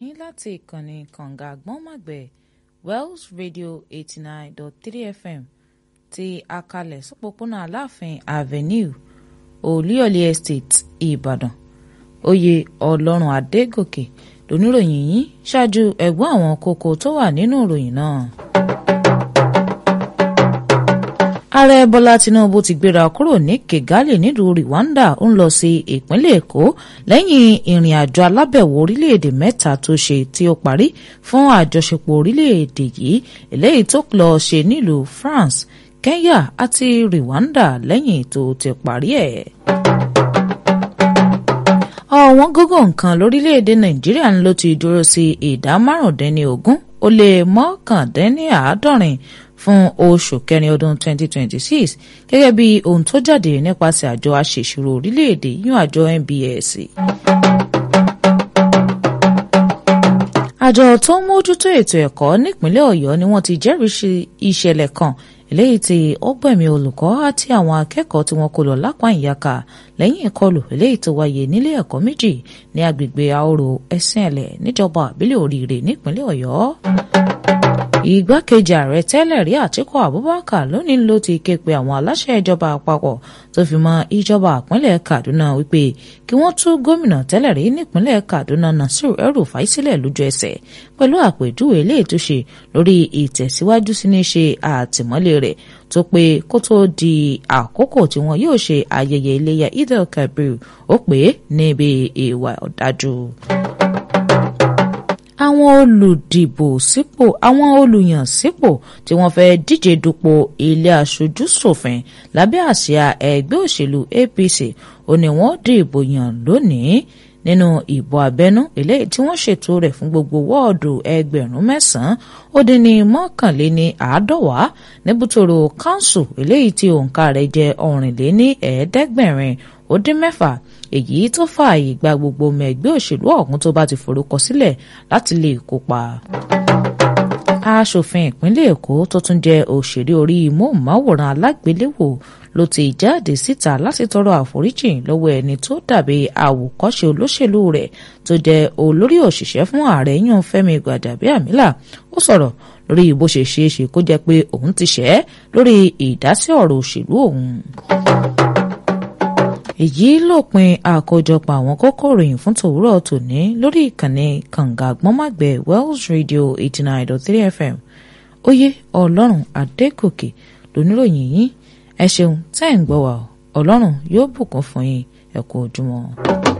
yín láti ìkànnì kànga àgbọ̀nmọ̀gbẹ̀ Wells Radio eighty nine dot three FM ti akalẹ̀ sọ́pọ̀pọ̀nà Aláàfin Avenue Olúyọ̀lé Estate Ìbàdàn oyè Ọlọ́run Adégòkè lóníròyìn yìí ṣáájú ẹ̀gbọ́n àwọn kókó tó wà nínú ìròyìn náà. ààrẹ bọ́lá tinubu ti gbéra kúrò ní kigali nílùú rwanda ó ń lọ sí ìpínlẹ̀ èkó lẹ́yìn ìrìn àjò alábẹ̀wò orílẹ̀-èdè mẹ́ta tó ṣe tí ó parí fún àjọṣepọ̀ orílẹ̀-èdè yìí eléyìí tó lọ ṣe nílùú france kenya àti rwanda lẹ́yìn tó ti parí ẹ̀. ọ̀wọ́n gógó nǹkan lórílẹ̀-èdè nàìjíríà ń ló ti dúró sí ìdá márùndínlógún ó lé mọ́kàndínláàádọ́rin fún oṣù kẹrin ọdún 2026 gẹ́gẹ́ bí ohun tó jáde nípasẹ̀ àjọ aṣèṣirò orílẹ̀-èdè yún àjọ NBS. àjọ tó ń mójútó ètò ẹ̀kọ́ nípínlẹ̀ ọ̀yọ́ ni wọ́n ti jẹ́rìí ìṣẹ̀lẹ̀ kan eléyìí tí ó gbẹ̀mí olùkọ́ àti àwọn akẹ́kọ̀ọ́ tí wọ́n kó lọ lápá ìyàkà lẹ́yìn ìkọlù eléyìí tó wáyé nílé ẹ̀kọ́ méjì ní agbègbè àorò ẹ̀sìnẹ̀lẹ̀ níjọba àbílẹ̀ oríire nípínlẹ̀ ọ̀yọ́ ìgbákejì ààrẹ tẹ́lẹ̀ rí àtíkù abubakar lónìí ló ti ké pe àwọn aláṣẹ ìjọba àpapọ̀ tó fi mọ́ ìjọba ìpínlẹ̀ kaduna wípé kí wọ́n tú gómìnà tẹ́lẹ̀ rí nípínlẹ̀ kaduna nasir el-rufai sílẹ̀ lójú ẹsẹ̀ pẹ̀lú àpèjúwe eléyìí tó ṣe lórí ìtẹ̀síwájú sí ní ṣe àtìmọ́lé rẹ̀ tó pé kó tó di àkókò tí wọn yóò ṣe ayẹyẹ iléyà idel kabir ó pé níbi ìwà ọ̀dájú àwọn olùdìbò sípò àwọn olùyàn sípò tí wọ́n fẹ́ díje dupò ilé aṣojú ṣòfin lábẹ́ àsíá ẹgbẹ́ òṣèlú APC ó ní wọ́n dìbò yàn lónìí nínú ìbò abẹ́nú eléyìí tí wọ́n ṣètò rẹ̀ fún gbogbo wọ́ọ̀dù ẹgbẹ̀rún mẹ́sàn-án ó dín ní mọ́kànléní àádọ́wà níbùtòrò kánsù eléyìí tí òǹkà rẹ̀ jẹ́ ọ̀rìnléní ẹ̀ẹ́dẹ́gbẹ̀rin ó dín mẹ́fà èyí tó fààyè gba gbogbo ọmọ ẹgbẹ́ òṣèlú ọ̀hún tó bá ti forúkọ sílẹ̀ láti lè kópa. aṣòfin ìpínlẹ̀ èkó tó tún jẹ́ òṣèré orí móhùnmáwòrán alágbéléwò ló ti jáde síta láti tọrọ àforíjì lọ́wọ́ ẹni tó dàbí àwòkọ́ṣe olóṣèlú rẹ̀ tó jẹ́ olórí òṣìṣẹ́ fún ààrẹ yàn fẹ́mi gbàdàbíàmílà ó sọ̀rọ̀ lórí bó ṣe ṣeé ṣe kó jẹ́ pé òun ti ṣẹ́ lórí ìdásí ọ̀rọ̀ òṣèlú òun èyí lópin àkójọpọ̀ àwọn kókó ìròyìn fún tòwúrọ̀ tòní lórí ìkànnì kànga àgbọ́nmàgbẹ̀ Wells Radio eighty nine dot three FM oyè ọlọ́run adégòkè lóníròyìn yìí ẹ ṣeun tẹ́ ẹ̀ ń gbọ́ wa ọlọ́run yóò bùkún fún yín ẹ kú ojúmọ́.